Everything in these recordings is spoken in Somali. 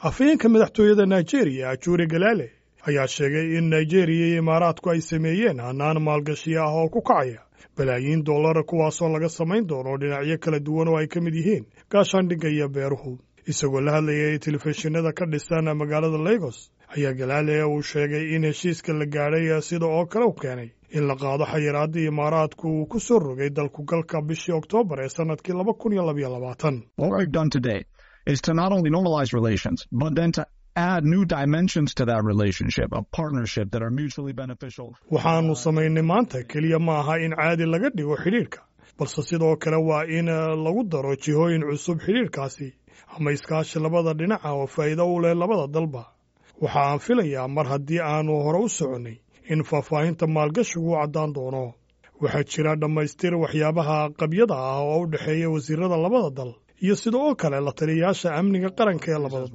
afhayeenka madaxtooyada nigeria ajure galaale ayaa sheegay in nigeriya iyo imaaraadku ay sameeyeen hannaan maalgashi ah oo ku kacaya balaayiin dollara kuwaasoo laga samayn doono dhinacyo kala duwan oo ay ka mid yihiin gaashaandhigga iyo beeruhu isagoo la hadlayay telefishinada ka dhisan magaalada lagos ayaa galaale uu sheegay in heshiiska la gaadhay sida oo kale u keenay in la qaado xayiraadda imaaraadku uu ku soo rogay dalku galka bishii oktoobar ee sannadkii laba kun iyo labaiyo labaatan add new dimensions to that relationship, a partnership that are mutually beneficial. waxaannu samaynay maanta keliya ma aha in caadi laga dhigo xidhiidhka balse sidoo kale waa in lagu daro jihooyin cusub xidhiidhkaasi ama iskaashi labada dhinaca oo faa'iido u leh labada dalba waxa aan filayaa mar haddii aannu hore u soconnay in faahfaahinta maalgashigu u caddaan doono waxaa jira dhammaystir waxyaabaha qabyada ah oo u dhexeeya wasiirada labada dal iyo sida oo kale la taliyayaasha amniga qaranka ee labada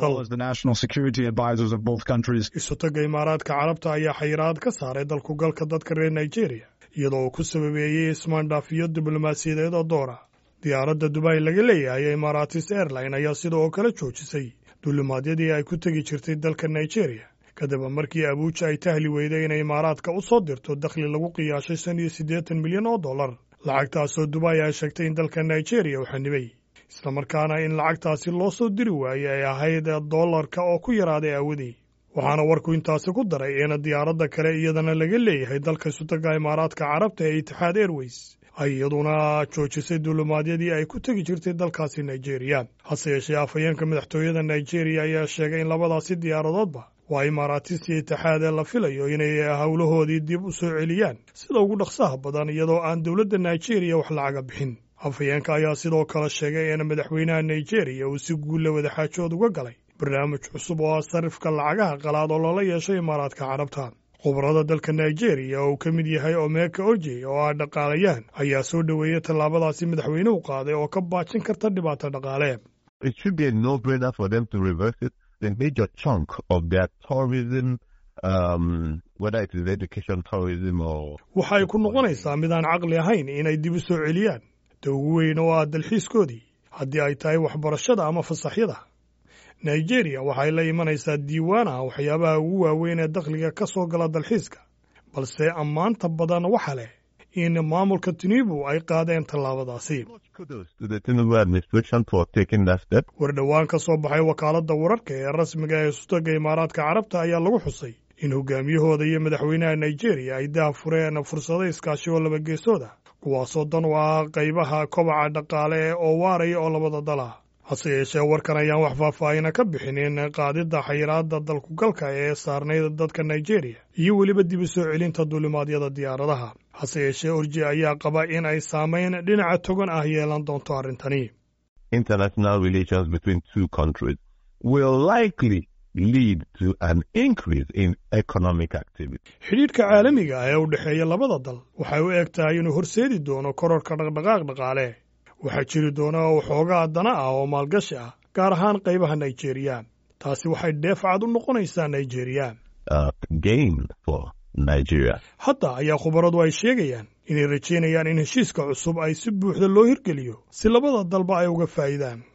dal isutagga imaaraadka carabta ayaa xayiraad ka saaray dalku galka dadka reer nigeria iyadoo uu ku sababeeyey ismaandhaafiyo diblomaasiyadeed oo door ah diyaaradda dubai laga leeyahay ee imaaratis airline ayaa sida oo kale joojisay duulimaadyadii ay ku tegi jirtay dalka nigeria kadib markii abuuja ay tahli weyday inay imaaraadka u soo dirto dakhli lagu qiyaashay shan iyo siddeetan milyan oo dollar lacagtaasoo dubai ay sheegtay in dalka nigeria uu xanibay islamarkaana in lacagtaasi loo soo diri waayey ay ahayd dollarka oo ku yaraaday aawadii waxaana warku intaasi ku daray in diyaaradda kale iyadana laga leeyahay dalka isutagga imaaraadka carabta ee itixaad airways ay iyaduna joojisay duulimaadyadii ay ku tegi jirtay dalkaasi nigeria hase yeeshee afhayeenka madaxtooyada nigeria ayaa sheegay in labadaasi diyaaradoodba waa imaaraatis iyo itixaadee la filayo inay howlahoodii dib u soo celiyaan sida ugu dhaqsaha badan iyadoo aan dowladda nigeria wax lacaga bixin afhayeenka ayaa sidoo kale sheegay in madaxweynaha nigeria uu si guulla wadaxaajood uga galay barnaamij cusub oo ah sarifka lacagaha qalaad oo loola yeeshay imaaraadka carabta khubarada dalka nigeria oo uu ka mid yahay omeka oje oo ah dhaqaalayaan ayaa soo dhoweeyey tallaabadaasi madaxweynuhu qaaday oo ka baajin karta dhibaato dhaqaale waxa ay ku noqonaysaa midaan caqli ahayn inay dib u soo celiyaan da ugu weyn oo ah dalxiiskoodii haddii ay tahay waxbarashada ama fasaxyada nigeria waxay la imanaysaa diiwaan ah waxyaabaha ugu waaweyn ee dakhliga ka soo gala dalxiiska balse ammaanta badan waxa leh in maamulka tinibu ay qaadeen tallaabadaasi war dhowaan ka soo baxay wakaaladda wararka ee rasmiga ee sutagga imaaraadka carabta ayaa lagu xusay in hogaamiyahooda iyo madaxweynaha nigeria ay daha fureen fursado iskaashi oo labageesooda kuwaasoo dan u ah qaybaha kobaca dhaqaale oo waaraya oo labada dal ah hase yeeshee warkan ayaan wax faahfaahina ka bixinin qaadidda xayiraadda dalkugalka ee saarnayd dadka nigeria iyo weliba dib u soo celinta duulimaadyada diyaaradaha hase yeeshee orji ayaa qaba in ay saamayn dhinaca togan ah yeelan doonto arrintani xidhiidhka caalamiga ah ee u dhexeeya labada dal waxay u eg tahay inuu horseedi doono kororka dhaqdhaqaaq dhaqaale waxaa jiri doona waxoogaa dana ah oo maalgashi ah gaar ahaan qaybaha nigeria taasi waxay dheef cad u noqonaysaa nigeria hadda ayaa khubaradu ay sheegayaan inay rajaynayaan in heshiiska cusub ay si buuxda loo hirgeliyo si labada dalba ay uga faa'iidaan